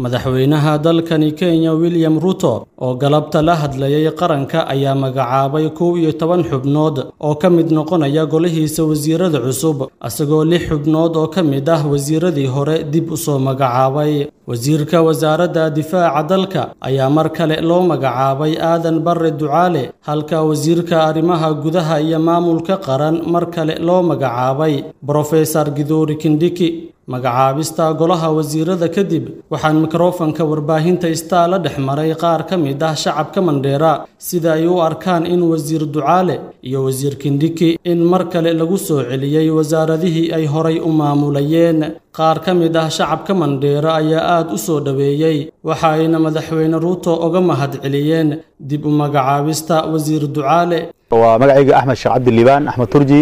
madaxweynaha dalkani kenya william ruto oo galabta la hadlayay qaranka ayaa magacaabay kow iyo toban xubnood oo ka mid noqonaya golihiisa wasiirada cusub isagoo lix xubnood oo ka mid ah wasiiradii hore dib u soo magacaabay wasiirka wasaaradda difaaca dalka ayaa mar kale loo magacaabay aadan barre ducaale halka wasiirka arrimaha gudaha iyo maamulka qaran mar kale loo magacaabay brofesor gidoori kindhiki magacaabista golaha wasiirada kadib waxaan mikrofanka warbaahinta istaa la dhex maray qaar ka mid ah shacabka mandheera sida ay u arkaan in wasiir ducaale iyo wasiir kindhiki in mar kale lagu soo celiyey wasaaradihii ay horay u maamulayeen qaar ka mid ah shacabka mandheera ayaa aad u soo dhoweeyey waxa ayna madaxweyne ruuto uga mahadceliyeen dib u magacaabista wasiir ducaale waa magacayga axmed sheekh cabdi liibaan axmed turji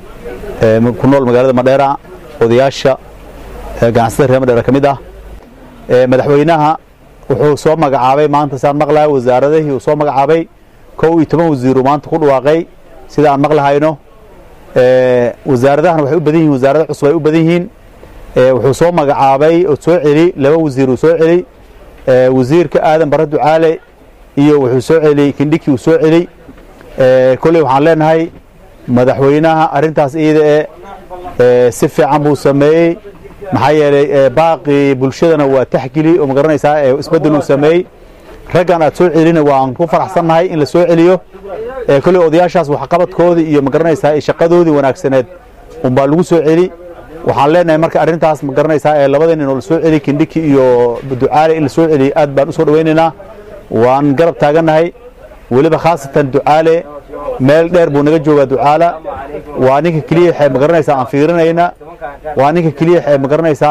ku nool magaalada madheera odayaasha ganacsatada reer madheera ka mid ah madaxweynaha wuxuu soo magacaabay maanta saan maqlahay wasaaradihii uu soo magacaabay kow iyo toban wasiiru maanta ku dhawaaqay sida aan maqlahayno wasaaradahana waxay u badan yihin wasaarada cusub ay u badan yihiin wuxuu soo magacaabay oo soo celi laba wasiir uu soo celi wasiirka aadan barre ducaale iyo wuxuu soo celi kindhiki uu soo celi kolley waxaan leenahay madaxweynaha arrintaas iyada ee si fiican buu sameeyey maxaa yeelay baaqii bulshadana waa taxgili oo magaranaysaa isbeddel uu sameeyey raggan aad soo celina waan ku faraxsannahay in la soo celiyo kolley odayaashaas waxqabadkoodii iyo magaranaysaa shaqadoodii wanaagsaneed unbaa lagu soo celi waxaan leenahay marka arrintaas magaranaysaa ee labada nin oo la soo celi kindhiki iyo ducaale in la soo celiyo aad baan u soo dhowaynaynaa waan garab taagannahay weliba khaasatan ducaale meel dheer buu naga joogaa ducaala waa ninka keliya waxay magaranaysaa aan fiirinayna waa ninka keliya waxay magaranaysaa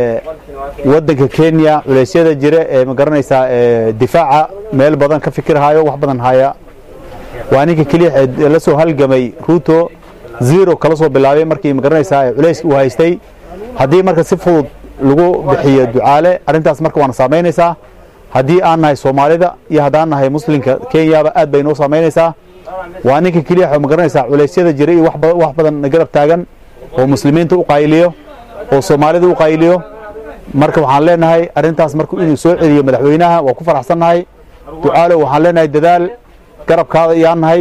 waddanka kenya culeysyada jira ee magaranaysaa difaaca meel badan ka fikirhayo wax badan haya waa ninka keliya waxay la soo halgamay ruuto zero kala soo bilaabay markii magaranaysaa culeyska uu haystay haddii marka si fudud lagu bixiyo ducaale arrintaas marka waana saamaynaysaa haddii aan nahay soomaalida iyo haddaan nahay muslimka kenyaba aad bay noo saamaynaysaa waa ninka keliya waxay magaranaysaa culeysyada jira iyo wax badan garab taagan oo muslimiinta u qayliyo oo soomaalida u qayliyo marka waxaan leenahay arrintaas marka inuu soo celiyo madaxweynaha waa ku faraxsannahay ducaalo waxaan leenahay dadaal garabkaada iyaan nahay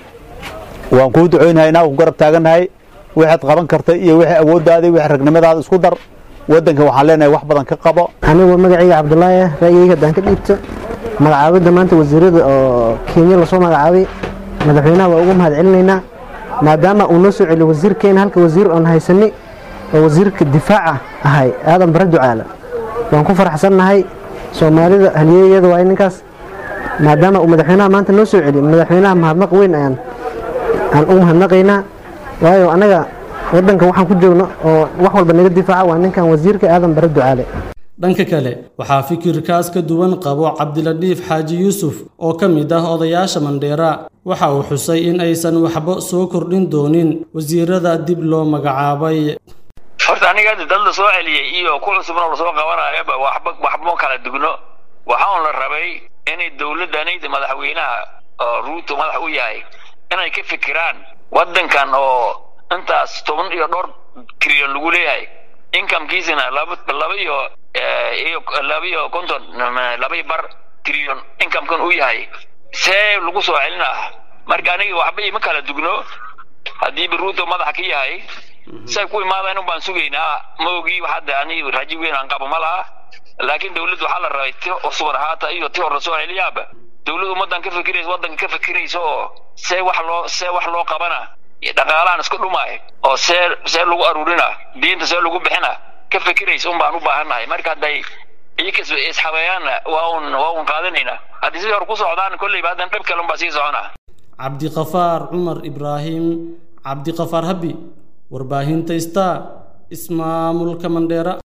waan kuu ducoynahaynaa ku garab taagannahay waxaad qaban karta iyo wixii awooddaadii wixii ragnimadaada isku dar waddanka waxaan leenahay wax badan ka qabo anigu magacayga cabdulaahi ah ra'yigayga haddaan ka dhiibto magacaabidda maanta wasiirada oo kenya lasoo magacaabay madaxweynaha waa ugu mahad celinaynaa maadaama uu noo soo celiyo wasiirkeena halka wasiir oon haysani oo wasiirka difaaca ahay aadan bare ducaala waan ku faraxsannahay soomaalida halyeeyada waa ninkaas maadaama uu madaxweynaha maanta noo soo celiyo madaxweynaha mahadnaq weyn ayaan aan u mahadnaqaynaa waayo annaga waddanka waxaan ku joogno oo wax walba naga difaaca waa ninkan wasiirka aadan bare ducaale dhanka kale waxaa fikirkaas ka duwan qabo cabdiladhiif xaaji yuusuf oo ka mid ah odayaasha mandheera waxa uu xusay in aysan waxba soo kordhin doonin wasiirada dib loo magacaabay horta aniga hadda dad la soo celiyey iyo ku cusubna lasoo qabanayaba waxba waxbama kala dugno waxaan la rabay inay dowladdanayda madaxweynaha oo ruuto madax u yahay inay ka fikiraan waddankan oo intaas toban iyo dhowr trilyan lagu leeyahay incomekiisina laba laba iyo iyo laba iyo konton laba iyo bar trilyan incomekan uu yahay see lagu soo celinaa marka aniga waxba ima kala dugno haddii biruuto madaxa ka yahay say ku imaadaan un baan sugaynaa ma ogi hadda ani raji weyn aan qabo ma laha laakiin dawladdu waxaa la rabay ti cusubad ahaata iyo ti hor lasoo celiyaaba dawladdu ummaddan ka fikiraysa waddanka ka fikiraysa oo see wax loo see wax loo qabana dhaqaalahan isku dhumaay oo see see lagu aruurina diinta see lagu bixina ka fikiraysa un baan u baahannahay marka hadday iyakas isxabeeyaanna waa un waa un qaadanaynaa haddii sidii hore ku socdaan kolleyba haddan dhib kale un baa sii socona cabdiqafaar cumar ibraahim cabdiqafaar habi warbaahinta star ismaamulka mandheera